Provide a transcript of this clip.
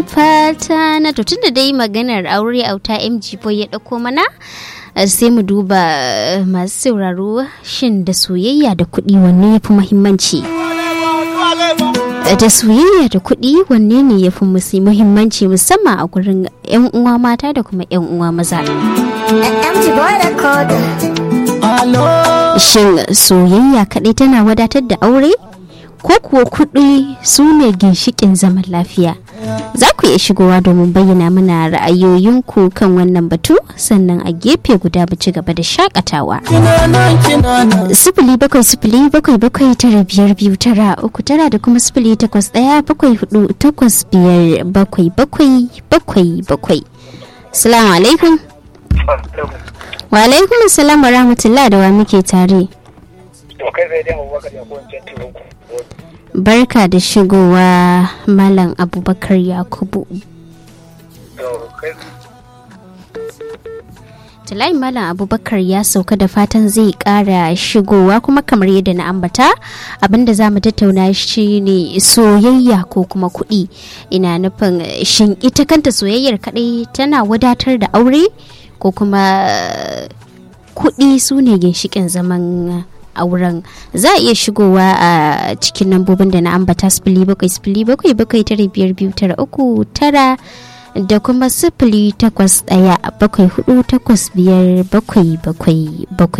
fata na to tunda dai maganar aure auta mg boy ya ɗauko mana sai mu duba masu sauraro shin da soyayya da kuɗi wanne ya fi muhimmanci da soyayya da kuɗi wanne ne ya fi muhimmanci musamman a gurin 'yan uwa mata da kuma 'yan uwa maza shin soyayya kaɗai tana wadatar da aure ko kuwa kuɗi su ne ginshikin zaman lafiya za ku iya shigowa domin bayyana mana ra'ayoyinku kan wannan batu sannan a gefe guda mu ci gaba da shakatawa sifili bakwai sifili bakwai bakwai tara biyar biyu tara uku tara da kuma sifili takwas ɗaya bakwai hudu takwas biyar bakwai bakwai bakwai bakwai salamu alaikum wa alaikum salam wa rahmatullah da wa muke tare barka da shigowa malam abubakar yakubu Talayi Malam Abubakar ya sauka da fatan zai kara shigowa kuma kamar yadda na ambata abinda za mu tattauna shi ne soyayya ko kuma kuɗi ina nufin shin ita kanta soyayyar kaɗai tana wadatar da aure ko kuma kuɗi su ne ginshikin zaman auren za a iya shigowa a cikin lambobin da na ambata sifili bakwai sifili bakwai bakwai tara biyar biyu tara uku tara da kuma sifili takwas ɗaya bakwai hudu takwas biyar bakwai bakwai bakwai